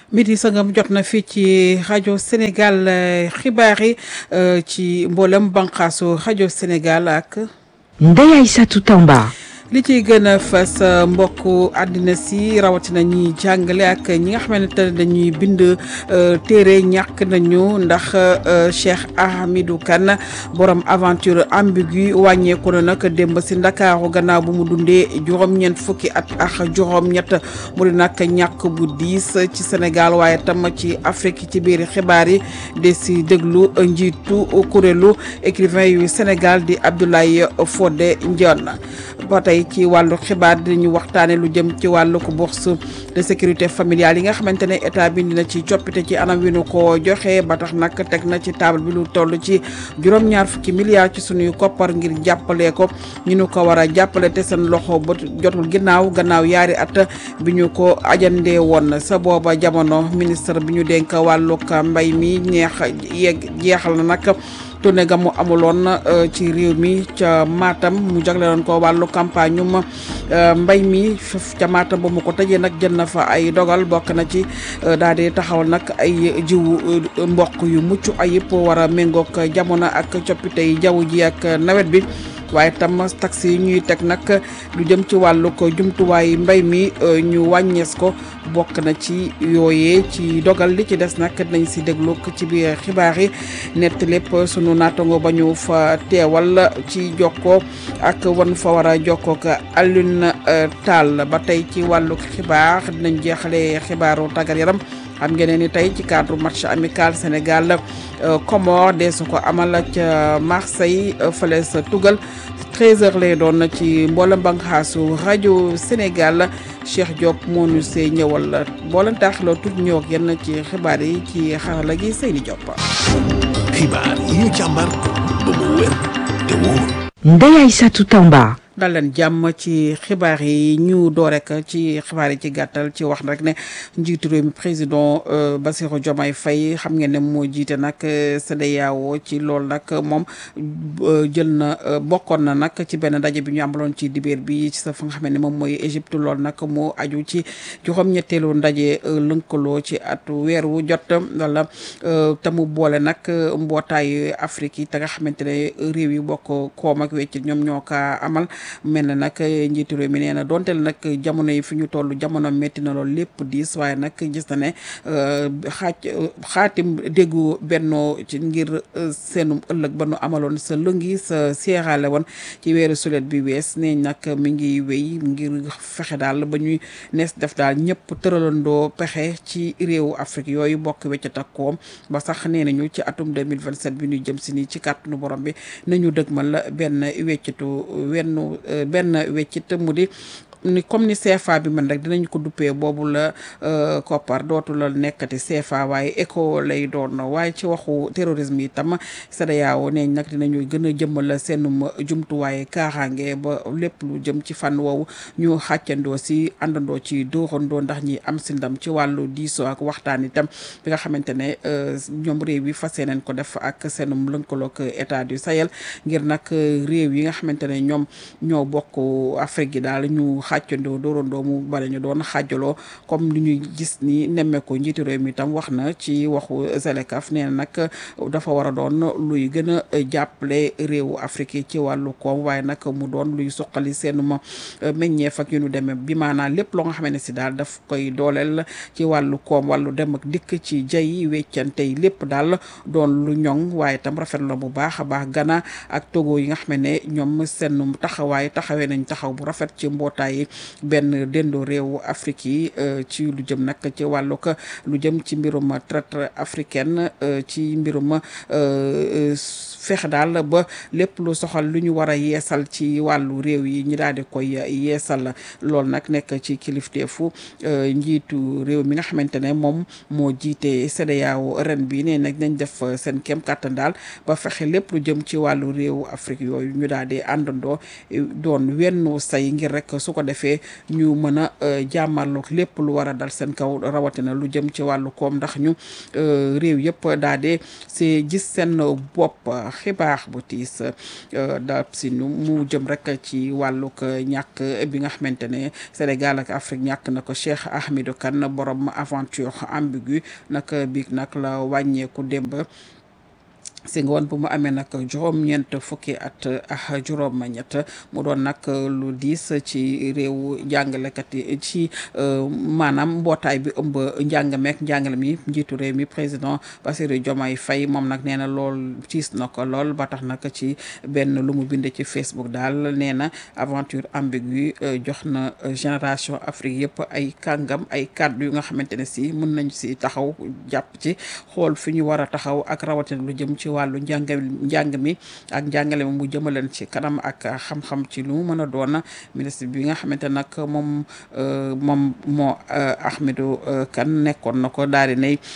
midi sangam jot na fii ci rajo Sénégal xibaar yi ci mboolem banqaasu rajo Sénégal ak. Ndeye Aïssatou Tamba. li ciy gën a fës mbokk àddina si rawatina ñi jàngale ak ñi nga xamante ne dañuy bind téere ñàkk nañu ndax Cheikh Ahmidou Kane borom aventure ambigu wàññeeku na nag démb si ndakaaru gannaaw bu mu dundee juróom-ñeent fukki at ak juróom-ñett mu di nag ñàkk bu diis ci Sénégal waaye tam ci Afrique ci biir xibaar yi de si déglu njiitu kuréelu écrivain yu Sénégal di Abdoulaye Fodé Ndione ba tey ci wàllu xibaar dinañu waxtaane lu jëm ci wàllu ko bourse de sécurité familiale yi nga xamante ne état bi dina ci coppite ci anam wi nu ko joxe ba tax nag teg na ci table bi lu toll ci juróom-ñaar fukki milliards ci sunuy koppar ngir jàppale ko ñu nu ko war a jàppale te seen loxo ba jotul ginnaaw gannaaw yaari at bi ñu ko ajandee woon sa booba jamono ministre bi ñu dénk wàllug mbay mi ñeex yeeg jeexal na nag tournée ga mu amuloon ci réew mi ca Matam mu jagleeloon ko wàllu campagne um mbay mi ca Matam ba mu ko tëjee nag jël na fa ay dogal bokk na ci daal di taxawal nag ay jiwu mboq yu mucc ayib war a méngoog jamono ak coppite yi jaww ji ak nawet bi waaye tam taxi yi ñuy teg nag lu jëm ci wàllu ko jumtuwaay mbay mi ñu wàññees ko bokk na ci yooyee ci dogal li ci des nag nañ si déglu ci biir xibaar yi nett lépp sunu naatango ba ñu fa teewal ci jokkoo ak wan fa war a jokkoo ak Alioune Tall ba tey ci wàllu xibaar dinañ jeexale xibaaru tàggat yaram xam ngeen ni tey ci cadre match amical Sénégal Comores de su ko amal ca Marseille fële sa tugal 13h lay doon ci mboolem banxaasu rajo Sénégal Cheikh Diop moo ñu see ñëwal mboolem taaxloo tuuti ñëw ak yenn ci xibaar yi ci xarala gi Seyni Diop. xibaar yi ñu càmbar ba mu wér te wóor. Ndeye Aïssatou Tamba. dal leen jàmm ci xibaar yi ñu door rek ci xibaar yi ci gàttal ci wax rek ne njiitu réew mi président Bassirou Diomaye Faye xam ngeen ne moo jiite nag CEDEAO ci loolu nag moom jël na bokkoon na nag ci benn ndaje bi ñu amaloon ci dibeer bi ci sa fa nga xam ne moom mooy Égypte loolu nag moo aju ci juróom-ñetteelu ndaje lënkaloo ci at weer wu jot wala te mu boole nag mbootaayu Afrique yi te nga xamante ne réew yi bokk koom ak wecc ñoom ñoo ka amal mel na nag njiitu réew mi nee na donte nag jamono yi fi ñu toll jamono métti na loolu lépp diis waaye nag gis na ne xaaj xaatim déggu bennoo ci ngir seenum ëllëg ba nu amaloon sa lëngi sa seeraale woon ci weeru sulet bi wees nee nag mi ngi wéy ngir fexe daal ba ñuy nees def daal ñëpp tëralandoo pexe ci réewu Afrique yooyu bokk weccat ak koom ba sax nee nañu ci atum 2027 bi ñuy jëm si nii ci kàttanu borom bi nañu dëgmal benn weccatu wenn benn weccit mu di ni comme ni CFA bi man rek dinañ ko duppee boobu la koppar dootu la nekkati CFA waaye éco lay doon waaye ci waxu terrorisme yi tam CEDEAO neeñ nag dinañu gën a jëmmal seenum jumtuwaaye kaaraange ba lépp lu jëm ci fànn woowu ñu xàccandoo si àndandoo ci dóorandoo ndax ñi am si ndam ci wàllu diisoo ak waxtaan itam bi nga xamante ne ñoom réew yi fas yéeneen ko def ak seenum lënkaloog état du Sahel ngir nag réew yi nga xamante ne ñoom ñoo bokk Afrique gi daal ñu xàccandoo dóorandoo mu bari ñu doon xaajaloo comme li ñuy gis ni nemmeeku njiitu réew mi tam wax na ci waxu Zelekaf nee na nag dafa war a doon luy gën a jàppale réewu Afrique yi ci wàllu koom waaye nag mu doon luy suqali seenuma meññeef ak yu nu demee bi maanaam lépp loo nga xam ne si daal daf koy dooleel ci wàllu koom wàllu dem ak dikk ci jay weccante yi lépp daal doon lu ñoŋ waaye tam rafet la bu baax a baax Ghana ak Togo yi nga xam ne ñoom seen taxawaay taxawee nañ taxaw bu rafet ci mbootaay yi benn dendoo réewu Afrique yi ci lu jëm nag ci wàllug lu jëm ci mbirum traite africaine ci mbirum fexe daal ba lépp lu soxal lu ñu war a yeesal ci wàllu réew yi ñi daal di koy yeesal loolu nag nekk ci kilifteefu njiitu réew mi nga xamante ne moom moo jiite CEDEAO ren bi nee nag nañ def seen kem kàttan daal ba fexe lépp lu jëm ci wàllu réewu Afrique yooyu ñu daal di àndandoo doon wenn say ngir rek su ko defee ñu mën a jàmmarlu lépp lu war a dal seen kaw rawatina lu jëm ci wàllu koom ndax ñu réew yëpp daa dee si gis seen bopp xibaar bu tiis da si ñu mu jëm rek ci wàllug ñàkk bi nga xamante ne Sénégal ak Afrique ñàkk na ko Cheikh Ahmedou Kane borom aventure ambiguë nag biig nag la wàññeeku démb si nga woon bu mu amee nag juróom-ñeent fukki at ak juróom-ñett mu doon nag lu diis ci réew jàngalekat yi ci maanaam mbootaay bi ëmb njàng meek njàngale mi njiitu réew mi président Bassirou Diomaye Faye moom nag nee na lool tiis na ko lool ba tax nag ci benn lu mu bind ci Facebook daal nee na aventure ambiguë jox na génération Afrique yëpp ay kàngam ay kàddu yu nga xamante ne si mën nañ si taxaw jàpp ci xool fi ñu war a taxaw ak rawatina lu jëm ci wàllu njàng njàng mi ak njàngale mi mu jëmaleen ci kanam ak xam-xam ci lu mu mën a doon ministre bi nga xamante nag moom moom moo Ahmedou Kane nekkoon na ko daal di nay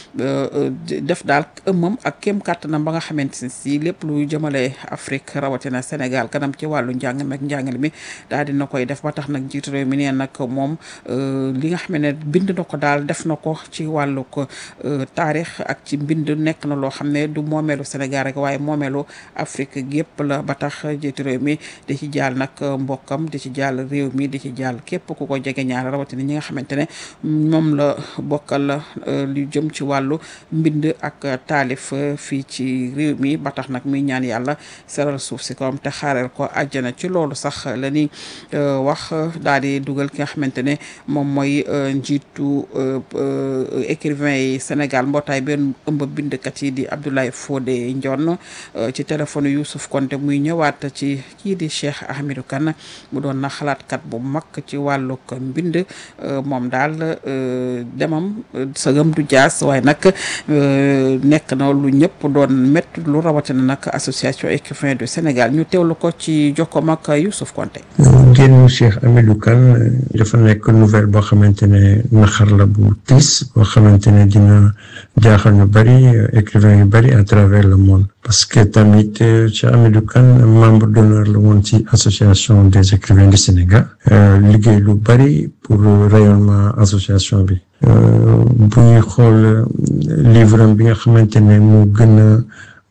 def daal ëmmam ak kéem kàttanam ba nga xamante ne si lépp lu jëmale Afrique rawatina Sénégal kanam ci wàllu njàng mi ak njàngale mi daal di na koy def ba tax nag jiitu réew mi nee nag moom li nga xam ne bind na ko daal def na ko ci wàllu ko taarix ak ci mbind nekk na loo xam ne du moomeelu Sénégal rek waaye moomeelu Afrique gépp la ba tax jiitu réew mi di ci jaal nag mbokkam di ci jaal réew mi di ci jaal képp ku ko jege ñaar rawatina ñi nga xamante ne moom la bokkal lu jëm ci wàllu mbind ak taalif fii ci réew mi ba tax nag muy ñaan yàlla seral suuf si kawam te xaareel ko àjjana ci loolu sax la ni wax daal di dugal ki nga xamante ne moom mooy njiitu écrivain yi Sénégal mbootaay benn ëmb bindkat yi di Abdoulaye Fodé Ndione ci téléphone Youssouf Konté muy ñëwaat ci kii di Cheikh Ahmedou Kane mu doon na xalaatkat bu mag ci wàllug mbind moom daal demam sëgam du jaas waaye nag nekk na lu ñëpp doon métti lu rawatina nag association écrivain du Sénégal ñu teewlu ko ci jokkoom ak Youssouf Konté. génn Cheikh Ahmedou Kane dafa nekk nouvelle boo xamante ne naxar la bu tiis boo xamante ne dina jaaxal ñu bari écrivain yu bari à travers le monde parce que tamit Cheikh Ahmedou Kane membre d'honneur la woon ci association des écrivains du Sénégal liggéey lu bari pour rayonnement association bi bu ñuy xool livre am bi nga xamante ne mu gën a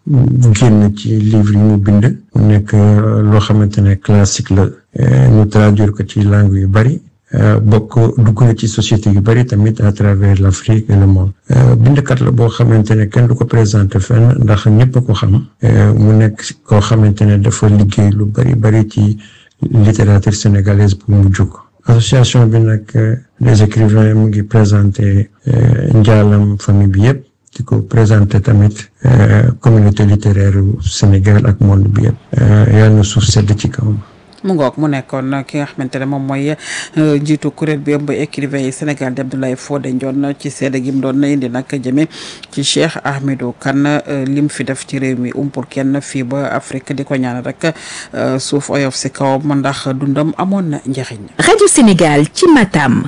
génn ci livre yi mu bind mu nekk loo xamante ne classique la ñu traduire ko ci langue yu bari bokk dugg na ci société yu bari tamit à travers l'Afrique et le monde bindkat la boo xamante ne kenn du ko présenté fenn ndax ñëpp a ko xam mu nekk koo xamante ne dafa liggéey lu bari bari ci littérature sénégalaise bu mu jóg association bi nag les écrivains mu ngi présenté njaalam famille bi yëpp di ko présenté tamit communauté littéraire Sénégal ak monde bi yëpp yàlla na suuf sedd ci kawam mu ngoog mu nekkoon ki nga xamante ne moom mooy njiitu kuréel bi ëmb écrivain yi Sénégal di Abdoulaye Fodé Ndione ci seede gi mu doon na indi nag jëme ci Cheikh Ahmedou Kane lim fi def ci réew mi umpul kenn fii ba Afrique di ko ñaan rek suuf oyof si kawam ndax dundam amoon na njëriñ. Radio Sénégal ci Matam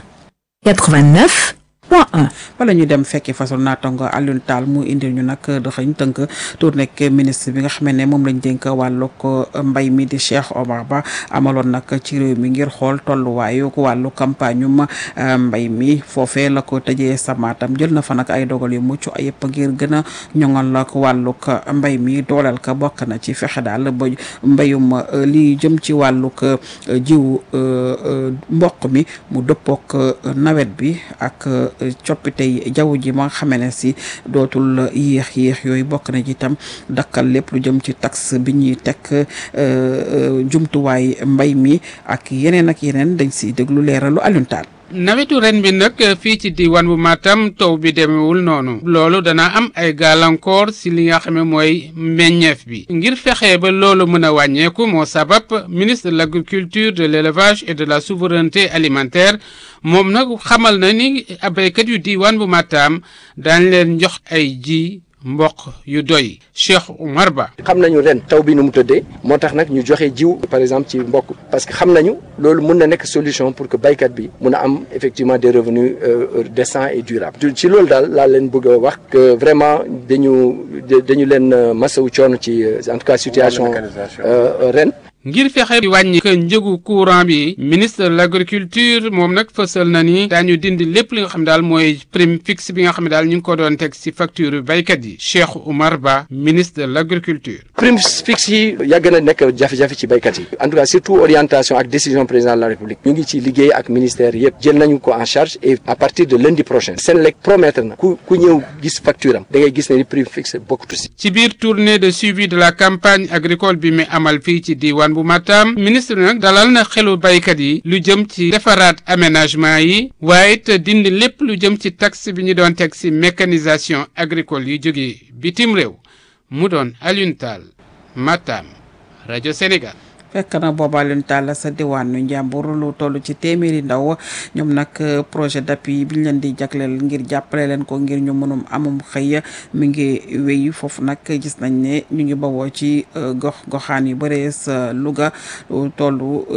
89 point 1. wala ñu dem fekki façon naatango Alioune Tall mu indil ñu nag daxañ tënk tour nekk ministre bi nga xam ne moom lañ dénk wàllu ko mbay mi di Cheikh Omar Ba amaloon nag ci réew mi ngir xool tolluwaayu wàllu campagne um mbay mi foofee la ko tëjee samaatam jël na fa nag ay dogal yu mucc ayëpp ngir gën a ñoŋal la ko wàllu ko mbay mi dooleel ka bokk na ci fexe daal ba mbayum li jëm ci wàllu ko jiw mboq mi mu dëppook nawet bi ak coppite jaww ji ma nga xamee ne si dootul yéex yéex yooyu bokk na ci itam dakkal lépp lu jëm ci taxe bi ñuy teg jumtuwaay mbay mi ak yeneen ak yeneen dañ si déglu leeralu Alioune Tall nawetu ren bi nag fii ci diwaan bu Matam taw bi demewul noonu loolu dana am ay gàllankoor si li nga xam ne mooy meññeef bi ngir fexe ba loolu mën a wàññeeku moo sabab ministre de l'agriculture de l'élevage et de la souveraineté alimentaire moom nag xamal na ni béykat yu diwaan bu Matam daañ leen jox ay ji mboq yu doy Cheikh Oumar Ba. xam nañu ren taw bi nu mu tëddee moo tax nag ñu joxe jiw par exemple ci mboq parce que xam nañu loolu mun na nekk solution pour que baykat bi mun a am effectivement des revenus décents et durables. ci loolu daal laa leen bëgg a wax que vraiment dañu dañu leen masawu coono ci en tout cas situation ren. ngir fexe di wàññi que njëgu courant bi ministre de l'agriculture moom nag fësal na ni daañu dindi lépp li nga xam daal mooy prime fixe bi nga xam ne daal ñu ngi ko doon teg ci facture baykat yi Cheikh Oumar Ba ministre de l'agriculture prime fixe yi yàgg na nekk jafe-jafe ci baykat yi en tout cas surtout orientation ak décision président de la république ñu ngi ci liggéey ak ministère yëpp jël nañu ko en charge et à partir de lundi prochain Senelec promettre na ku ku ñëw gis facture am da ngay gis ne ni prime fixe bokkatu si ci biir tournée de suivi de la campagne agricole bi mu amal fii ci diwaan bu Matam ministre nag dalal na xelu baykat yi lu jëm ci defaraat aménagement yi waaye it dindi lépp lu jëm ci taxe bi ñu doon teg ci mécanisation agricole yi jógee bitim réew mu doon Alioune Tall Matam rajo Sénégal. fekk na booba leen tàll sa diwaanu njàmbur lu toll ci téeméeri ndaw ñoom nag projet d'appui bi ñu leen di jagleel ngir jàppale leen ko ngir ñu mënum amum xëy mi ngi wéy foofu nag gis nañ ne ñu ngi bawoo ci gox goxaan yu bëree sa Louga toll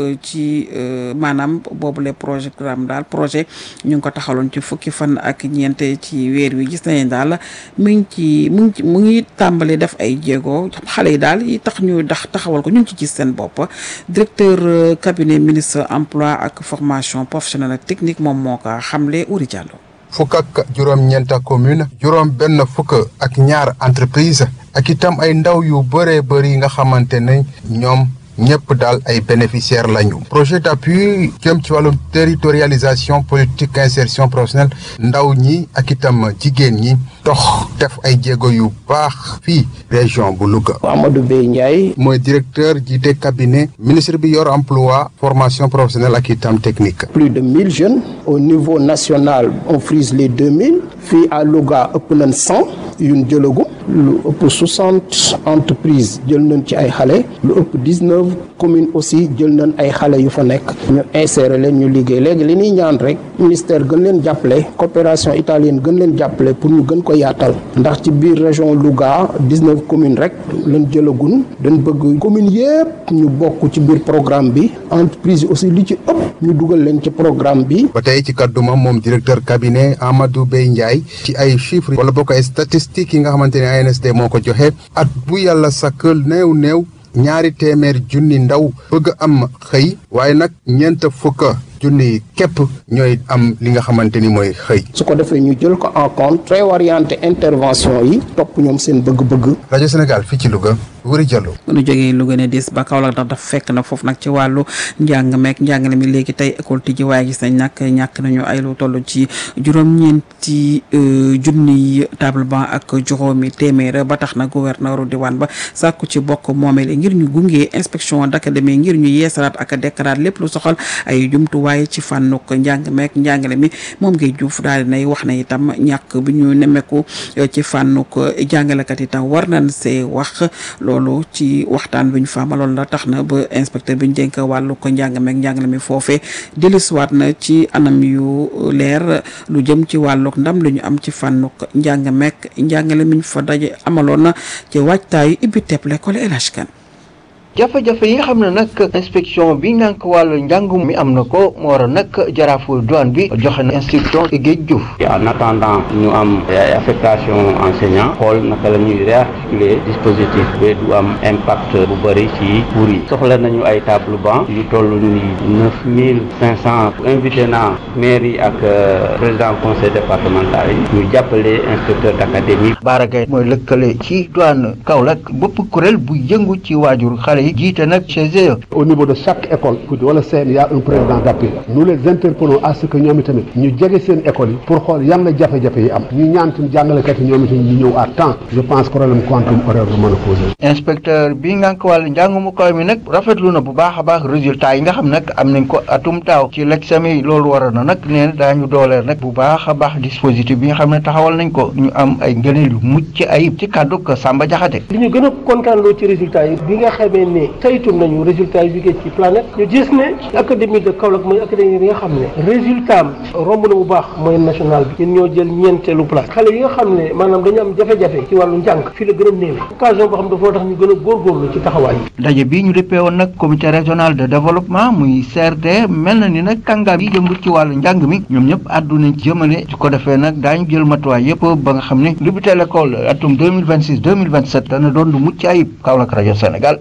ci maanaam boobule programme daal projet ñu ngi ko taxaloon ci fukki fan ak ñeent ci weer wi gis nañ daal mu ngi ci mu ngi mu ngi tàmbali def ay jéego xale yi daal yi tax ñu dax taxawal ko ñu ngi ci gis seen bopp directeur cabinet ministre emploi ak formation professionnelle ak technique moom moo ko xamle Uri Diallo. fukk ak juróom-ñeenta commune juróom benn fukk ak ñaar entreprise ak itam ay ndaw yu bëree bëri yi nga xamante ne ñoom ñëpp daal ay bénéficiaires lañu projet d'appui jëm ci wàllum territorialisation politique insertion professionnelle ndaw ñi ak itam jigéen ñi dox def ay jéego yu baax fii région bu Louga. Amadou Bey Ndiaye. mooy directeur jiite cabinet ministre bi yor emploi formation professionnelle ak itam technique. plus de mille jeunes au niveau national on frise les deux mille fii à Louga ëpp nañ cent yuñ jëlagum lu ëpp soixante entreprises jël nañ ci ay xale lu ëpp dix neuf communes aussi jël nañ ay xale yu fa nekk ñu insérer leen ñu liggéey léegi li ñuy ñaan rek ministère gën leen jàppale coopération italienne gën leen jàppale pour ñu gën ko yaatal ndax ci biir région Louga dix neuf communes rek lañ jëlagun dañ bëgg communes yépp ñu bokk ci biir programme bi entreprise yi aussi li ci ëpp ñu dugal leen ci programme bi. ba tey ci kàdduma moom directeur cabinet Amadou Bey Ndiaye ci ay chiffres wala bokk ay statistiques yi nga xamante ne ANSD moo ko joxe at bu yàlla sàkkal néew néew ñaari téeméer junni ndaw bëgg am xëy waaye nag ñeent fukk junni képp ñooy am li nga xamante ni mooy xëy. su ko defee ñu jël ko en compte préorienté intervention yi topp ñoom seen bëgg-bëgg. rajo Sénégal fii ci Louga Wuri Diallo. nu jógee Louga ne dis ba Kaolack ndax dafa fekk na foofu nag ci wàllu njàng meek njàngale mi léegi tey école tijji waaye gis nañ nag ñàkk nañu ay lu toll ci juróom-ñeenti junni table banc ak juróomi téeméer ba tax na gouverneur diwaan ba sàkku ci bokk moomeel ngir ñu gunge inspection d'académie ngir ñu yeesalaat ak dekkaraat lépp lu soxal ay jumtuwaay ci fànnuk njàng meek njàngale mi moom ngay juuf daal di nay wax na itam ñàkk bi ñu nemmeeku ci fànnuk jàngalekat itam war nañ see wax loolu ci waxtaan bi ñu faamaloon la tax na ba inspecteur bi ñu dénk wàllu ko njàng meek njàngale mi foofee dellusiwaat na ci anam yu leer lu jëm ci wàlluk ndam lu ñu am ci fànnuk njàng meek njàngale mi ñu fa daje amaloon na ci waajtaayu ibbi tepp l'école El Hadj Kane jafe-jafe yi nga xam ne nag inspection bi ngànk wàllu njàngum mi am na ko moo waral nag jaraafu douane bi joxe na instruction Géej Diouf en attendant ñu am ay affectation enseignant xool naka la ñuy réarticuler dispositif ba du am impact bu bëri ci cours yi soxla nañu ay table banc yu toll ni neuf mille cinq cent invité na maire yi ak président conseil départemental yi ñu jàppale inspecteur d'académie Bara Gaye mooy lëkkale ci douane Kaolack bopp kuréel bu yëngu ci waajur xale yi jiite nag chez eux. au niveau de chaque école wala CM y a un président d'appui nous les interpellons à ce que ñoom itamit ñu jege seen école yi pour xool yan la jafe-jafe yi am ñu ñaan tamit jàngalekat yi ñoom itamit ñu ñëw à temps je pense problème quantum horaire du mën a poser. inspecteur bi nga ko wàllu njàngumu kaw mi nag rafetlu na bu baax a baax résultat yi nga xam nag am nañ ko atum daaw ci l'examen yi loolu waroon na nag nee na daañu dooleel nag bu baax a baax dispositif bi nga xam ne taxawal nañ ko ñu am ay ngëneel yu mucc ayib ci kàddu ko Samba Diakhaté. li ñu gën a kontaan loo ci résultat yi bi nga xamee ne saytu nañu résultat yi jógee ci planète ñu gis ne académie de Kaolack mooy académie bi nga xam ne résultat am romb na bu baax moyenne nationale bi ñun ñoo jël ñeenteelu place xale yi nga xam ne maanaam dañu am jafe-jafe ci wàllu njàng fii la gën a néewe occasion boo xam dafa tax ñu gën a góorgóorlu ci taxawaay yi daje bi ñu déppee woon nag comité régional de développement muy CRD mel na ni nag kàngaam yi yëngu ci wàllu njàng mi ñoom ñëpp àddu nañ ci jëmale su ko defee nag daañu jël matuwaay yëpp ba nga xam ne lu bi l'école atum 2026 2027 dana doon lu mucc ayib Kaolack rajo Sénégal électrique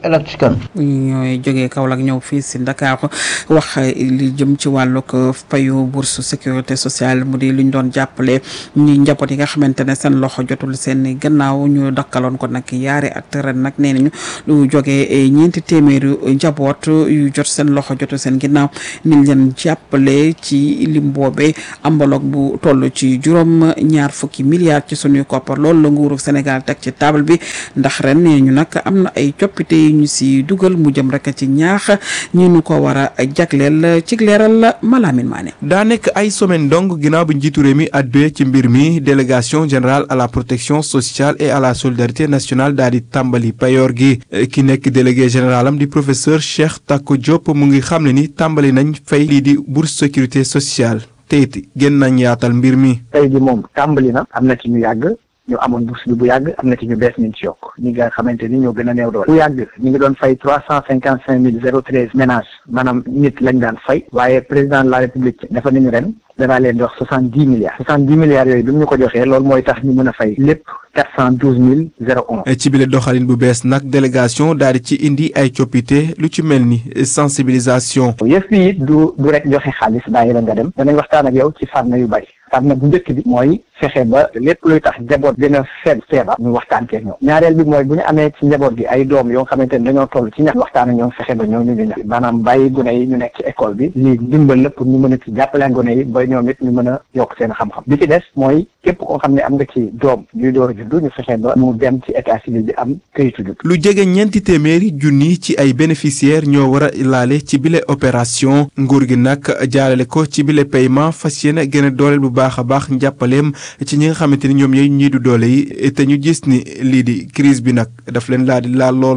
askan. bu ñu ñooy jógee Kaolack ñëw fii si Ndakaaru wax li jëm ci wàllug payu bourse sécurité sociale mu di lu ñu doon jàppale ñi njaboot yi nga xamante ne seen loxo jotul seen gannaaw ñu dakkaloon ko nag yaari at ren nag nee nañu lu jógee ñeenti téeméeri njaboot yu jot seen loxo jotul seen ginnaaw niñ leen jàppale ci lim boobee enveloppe bu toll ci juróom ñaar fukki milliards ci sunuy koppar loolu la nguuru Sénégal teg ci table bi ndax ren nee ñu nag am na ay coppite yu ñu si dugal mu jëm rek ci ñaax ñi ñu ko war a jagleel ci leeral Malamine Mané. daa nekk ay semaine donc ginnaaw bi njiitu réew mi adduwee ci mbir mi délégation générale à la protection sociale et à la solidarité nationale daal di tàmbali payoor gi ki nekk délégué général am di professeur Cheikh Tako Diop mu ngi xam ne ni tàmbali nañ fay lii di bourse sécurité sociale te it gën nañ yaatal mbir mi. tey ji moom tàmbali na am na ci ñu yàgg. ñu amoon bourse bi bu yàgg am na ci ñu bees ñu ci yokk ñi nga xamante ni ñoo gën a néew doole bu yàgg ñu ngi doon fay trois cent cinquante cinq mille zéro treize ménages maanaam nit lañ daan fay waaye président de la république dafa nañu ren danaa leen di wax soixante dix milliards soixante dix milliards yooyu bi mu ñu ko joxee loolu mooy tax ñu mën a fay lépp quatre cent douze mille zéro un ci bile doxalin bu bees nag délégation daal di ci indi ay coppite lu ci mel ni sensibilisation. yëf yi it du du rek joxe xaalis bàyyi la nga dem danañ waxtaan ak yow ci fànn yu bari fànn bu njëkk bi mooy fexe ba lépp luy tax njaboot gën a feeb feebar ñu waxtaan keeg ñoom ñaareel bi mooy bu ñu amee ci njaboot gi ay doom yoo xamante ne dañoo toll ci ñax waxtaan ak ñoom fexe ba ñoom ñu ñu ñax maanaam bàyyi gune yi ñu nekk ci école bi lii ndimbal la pour ñu mën a ci jàppale gune yi ba ñoom it ñu mën a yokk seen xam-xam bi ci des mooy képp koo xam ne am nga ci doom ñuy door a juddu ñu fexe ba mu dem ci état civil bi am këyitu judd lu jege ñeenti téeméeri junni ci ay bénéficiaires ñoo war a laale ci bile opération nguur gi nag jaarale ko ci bile paiement fas yéene gën a dooleel bu baax a baax njàppaleem ci ñi nga xamante ni ñoom yooyu ñii du doole yi te ñu gis ni lii di crise bi nag daf leen laa di laal lool.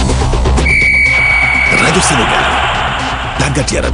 rajo Sénégal tàggat yaram.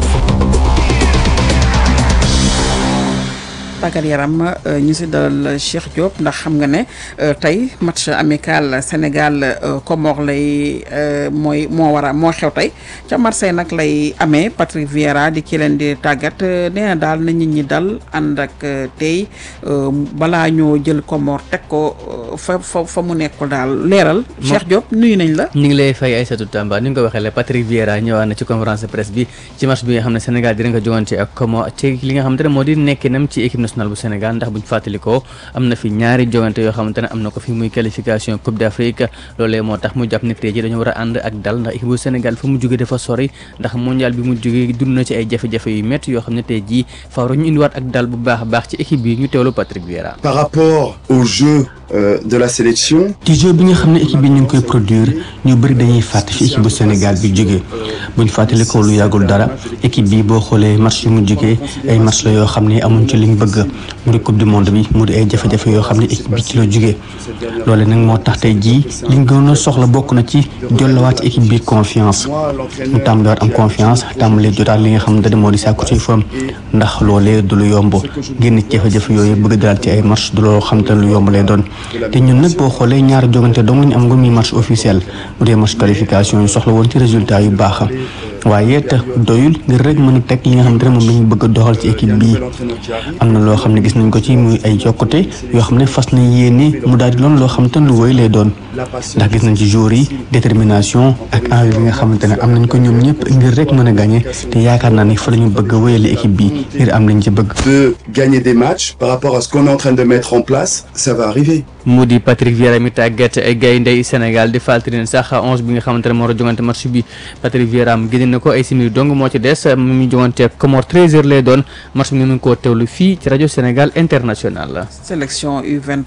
tàggat yaram ñu si dalal Cheikh Diop ndax xam nga ne tey match amical Sénégal Comores lay mooy moo war a moo xew tey ca Marseille nag lay amee Patrick Vieira di ki leen di tàggat nee na daal na nit ñi dal ànd ak tey balaa ñoo jël Comores teg ko fa fa fa mu nekkul daal leeral. Cheikh Diop nuyu nañ la. ñu ngi lay fay Aïssatou Tamba ni nga ko waxee la Patrick Vieira ñëwaat na ci conférence de presse bi ci match bi nga xam ne Sénégal dina ko jogante ak Comores ci li nga xamante ne moo di nekkinam ci équipe nationale bu Sénégal ndax buñ fàttalikoo am na fi ñaari jogante yoo xamante ne am na ko fi muy qualification Coupe d'Afrique loolee moo tax mu jàpp ne tey ji dañu war a ànd ak dal ndax équipe bu Sénégal fa mu jógee dafa sori ndax mondial bi mu jógee dund na ci ay jafe-jafe yu métti yoo xam ne tey jii faaw ñu indiwaat ak dal bu baax a baax ci équipe bi ñu teewlu Patrick Vieira. par rapport au jeu euh, de la sélection. ci jeu bi nga xam ne équipe bi ñu ngi koy produire ñu bëri dañuy fàtte fi équipe bu Sénégal bi jógee buñ fàttalikoo lu yàggul dara équipe bi boo xoolee match yu mu jógee ay match la yoo xam ne amuñ ci liñ bëgg mu di coupe du monde bi mu di ay jafe-jafe yoo xam ne équipe bi ci la jógee loole nag moo tax tey jii liñ gën a soxla bokk na ci jollawaat ci équipe bi confiance mu tàmbaliwaat am confiance tàmbalee jotaat li nga xam ne moo di sàkku ci forme ndax loolee du lu yomb génn ci jafe-jafe yooyu bëgg daal ci ay match du loo xam te lu yomb lay doon te ñun nag boo xoolee ñaari jogante dong lañu am nga muy match officiel mu dee match qualification yu soxla woon ci résultat yu baax waaye it doyul ngir rek mën a teg li nga xamante ne moom lañu bëgg a doxal ci équipe bii am na loo xam ne gis nañ ko ci muy ay yokkute yoo xam ne fas nañ yéene mu daal di doon loo xamante ne lu woy lay doon ndax gis nañ ci joueurs yi détermination ak envie bi nga xamante ne am nañ ko ñoom ñëpp ngir rek mën a gagné te yaakaar naa ne fa la ñu bëgg a wéyale équipe bi ngir am lañ ci bëgg. de gagner des matchs par rapport à ce qu'on est en train de mettre en place ça va arriver. mu di Patrick Vieira mi tàggat ay gaynde Sénégal di fàttali ne sax onze bi nga xamante ne moo war a jongante match bi Patrick Vieira am génne na ko ay simili dong moo ci des mu ngi jongante Comores 13h lay doon match bi nga mën koo teewlu fii ci rajo Sénégal international. sélection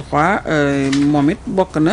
U23 moom it bokk na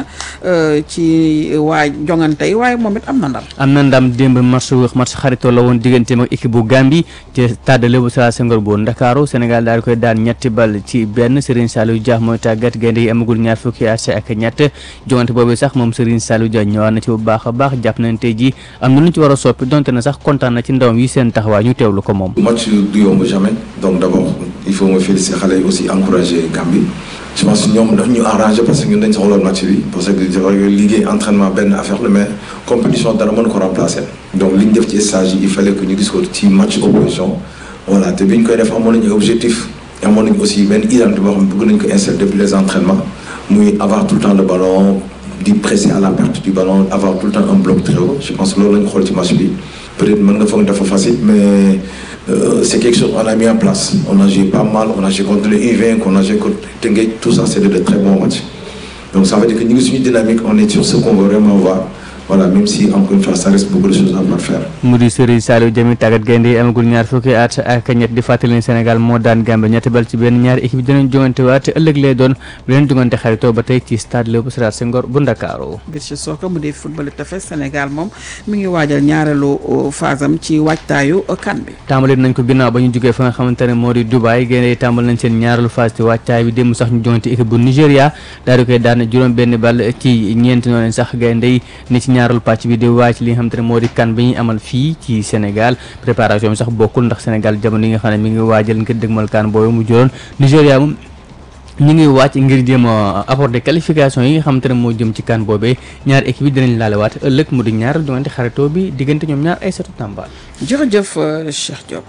ci waa jongante yi waaye moom it am na ndam. am na ndam démb match match xaritoo la woon digganteem ak équipe bu Gambie ci stade Léopold Sédar Senghor bu Ndakaaru Sénégal daal di koy daan ñetti bal ci benn Serigne Saliou Dia mooy tàggat gaynde yi amagul ñaar fukki at ak ñett jongante boobu sax moom Serigne Saliou Dia ñëwaat na ci bu baax a baax jàpp nañ tey jii am na lu ñu ci war a soppi donte na sax kontaan na ci ndawam yi seen taxawaay ñu teewlu ko moom. match du yomb jamais donc d'abord il faut me féliciter xale yi aussi encourager Gambie je pense que ñoom daf ñu arrangé parce que ñun dañ soxla match bi parce que c'est vrai que liggéey entraînement benn affaire la mais compétition dara mën ko remplacer donc li ñu def ci stage yi il fallait que ñu gis ko ci match opposition voilà te bi ñu koy def amoon nañu objectif amoon nañu aussi benn identité boo xam ne bëgg nañ ko insérer depuis les entraînements muy avoir tout le temps le ballon di presser à la perte du ballon avoir tout le temps un bloc très haut je pense que loolu lañu xool ci match bi peut-être mën nga foog dafa facile mais euh, c'est quelque chose on a mis en place on a joué pas mal on a joué contre le U20 on a joué contre Teungueth tout ça c'est de, de très bons matchs donc ça veut dire que ñu ngi suñu dynamique on est sur ce qu'on veut vraiment voir voilà même si encore une fois ça reste beaucoup de choses à parfaire. mu di Serigne Saliou Diamy tàggat gaynde yi amagul ñaar fukki at ak ñett di fàttali ne Sénégal moo daan Gambie ñetti bal ci benn ñaari équipe dinañ jongante waat te ëllëg lay doon beneen jongante xaritoo ba tey ci stade Léopold Sédar Senghor bu Ndakaaru. Birchi Soccer mu di football tefes Sénégal moom mi ngi waajal ñaareelu phase am ci waajtaayu kan bi. tàmbali nañ ko ginnaaw ba ñu jógee fa nga xamante ne moo di Dubaay gaynde yi tàmbal nañ seen ñaareelu phase ci waajtaay bi démb sax ñu jongante équipe bu Nigéria daal di koy daan juróom benn bal ci ñeenti noonu sax gaynde yi ne ci ñaareelu pàcc bi di waaj li nga xamante ne moo di kan bi ñuy amal fii ci Sénégal préparation bi sax bokkul ndax Sénégal jamono yi nga xam ne mi ngi waajal ngir dëgmal kan boobu mu juróon Nigéria moom ñu ngi wàcc ngir jéem a apporter qualification yi nga xamante ne moo jëm ci kan boobee ñaar équipe yi dinañ laalewaat ëllëg mu di ñaar jongante xaritoo bi diggante ñoom ñaar ay setu tàmbaal jërëjëf Cheikh Diop.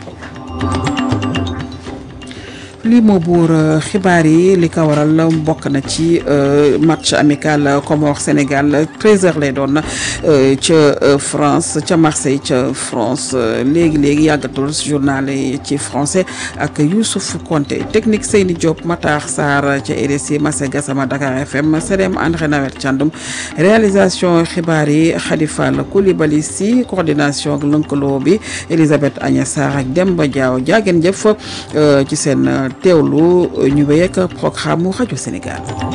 lii moo buur xibaar yi li ko waral bokk na ci match amical Comores Sénégal 13h lay doon ca France ca Marseille ca France léegi léegi yàggatul journal yi ci français ak Youssouf Konté technique Seyni Diop Matar Sarr ca RSI Massé Gassama Dakar FM Sedem André Nawel Thiandoum réalisation xibaar yi Khadifal Koulibaly si coordination ak lëkkaloo bi Elisabeth Agnès Sarr ak Demba Diaw jaageen jëf ci seen teewlu ñu wéy ak programme mu rajo Sénégal